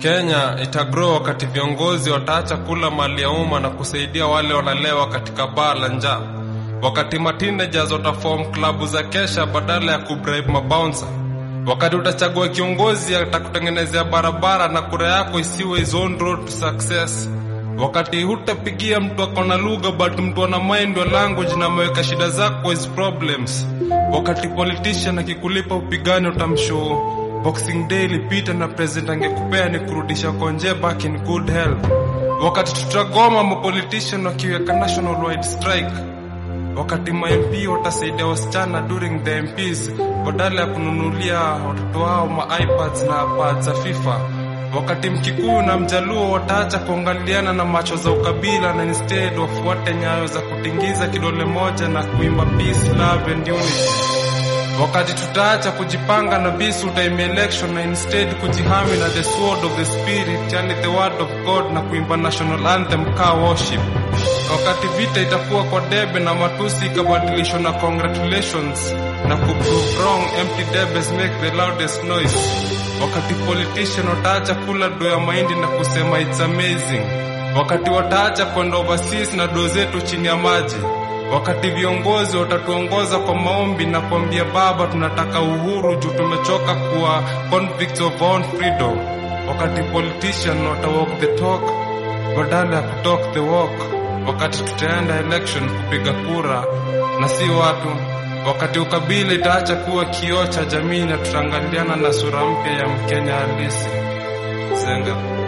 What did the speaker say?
Kenya itagrow wakati viongozi wataacha kula mali ya umma na kusaidia wale wanalewa katika baa la njaa, wakati mateenagers wataform klabu za kesha badala ya kubribe mabouncer, wakati utachagua kiongozi atakutengenezea barabara na kura yako isiwe his own road to success, wakati hutapigia mtu akona lugha but mtu ana mind wa language na ameweka shida zako his problems, wakati politician akikulipa upigane utamshow Boxing Day ilipita na president angekupea ni kurudisha konje back in good health. Wakati tutagoma mapolitician wakiweka national wide strike, wakati ma MP watasaidia wasichana during the MPs badala ya kununulia watoto wao ma iPads na pads za FIFA, wakati Mkikuyu na Mjaluo wataacha kuangaliana na macho za ukabila na instead wafuate nyayo za kutingiza kidole moja na kuimba peace, love and unity wakati tutaacha kujipanga na visu time election na instead kujihami na the sword of the spirit yani the word of God na kuimba national anthem ka worship. Wakati vita itakuwa kwa debe na matusi ikabadilishwa na congratulations na kuprove wrong empty debes make the loudest noise. Wakati politician wataacha kula do ya mahindi na kusema it's amazing. Wakati wataacha kwenda overseas na do zetu chini ya maji wakati viongozi watatuongoza kwa maombi na kuambia Baba, tunataka uhuru juu tumechoka kuwa convicts of our own freedom. Wakati politician watawalk the talk badala ya kutalk the walk. Wakati tutaenda election kupiga kura na si watu. Wakati ukabila itaacha kuwa kioo cha jamii na tutaangaliana na sura mpya ya Mkenya halisi. Zenga.